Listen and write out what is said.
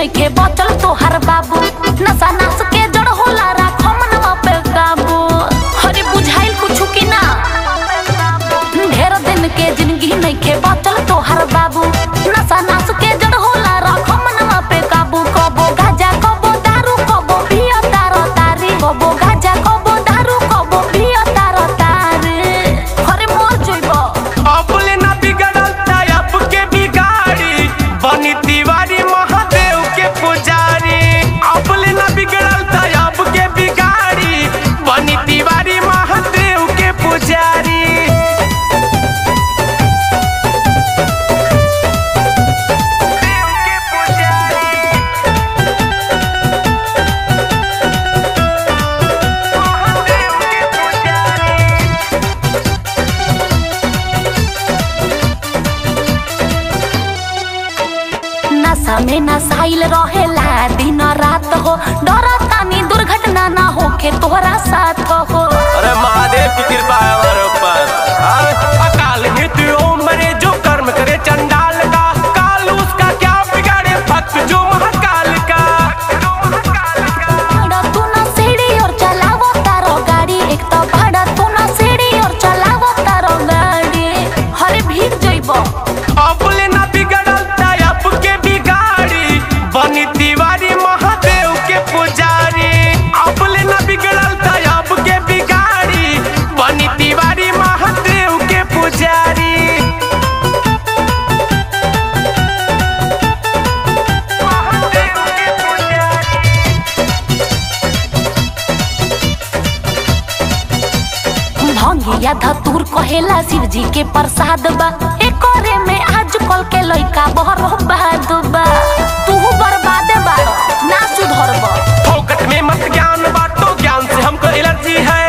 नइखे बचल तोहर बाबू नशा नाश के जड़ होला राखो मनवा पे काबू हरे बुझाइल कुछु की ना ढेर दिन के जिंदगी नइखे बचल तोहर बाबू नशा नाश के जड़ होला राखो मनवा पे काबू कबो गाजा कबो दारू कबो पियो तारो तारी कबो गाजा कबो दारू कबो पियो तारो तारी हरे मोर जइबो अपने ना बिगड़ल तायब के बिगाड़ी बनी तिवारी महादेव के पुजारी अपने ना बिगड़ल तायब के बिगाड़ी बनी तिवारी महादेव के पुजारी देव के पुजारी महादेव के पुजारी नशा में नसाइल रहेला दिन रात हो डर तानी दुर्घटना ना होके तोहरा साथ हो अरे महादेव की कृपा है हमारे ऊपर हाँ, अकाल मृत्यु ओम मरे जो कर्म करे चंडाल का काल उसका क्या बिगाड़े भक्त जो महाकाल का भाड़ा तू ना सीढ़ी और चलावो तारो गाड़ी एक तो भाड़ा तू ना सीढ़ी और चलावो तारो गाड़ी हरे भीग जइबो अपने ना बिगड़ल तायब के बिगाड़ी बनी तिवारी महादेव के पुजारी अपने ना बिगड़ल तायब के बिगाड़ी बनी तिवारी महादेव के पुजारी महादेव के पुजारी भंगिया धतूर कहेला शिव जी के प्रसाद बा एकरे में आज कल के लइका बहरो बाद बा तू बर्बादे बाड़ो ना सुधरबो फोकट में मत ज्ञान बांटो ज्ञान से हमको एलर्जी है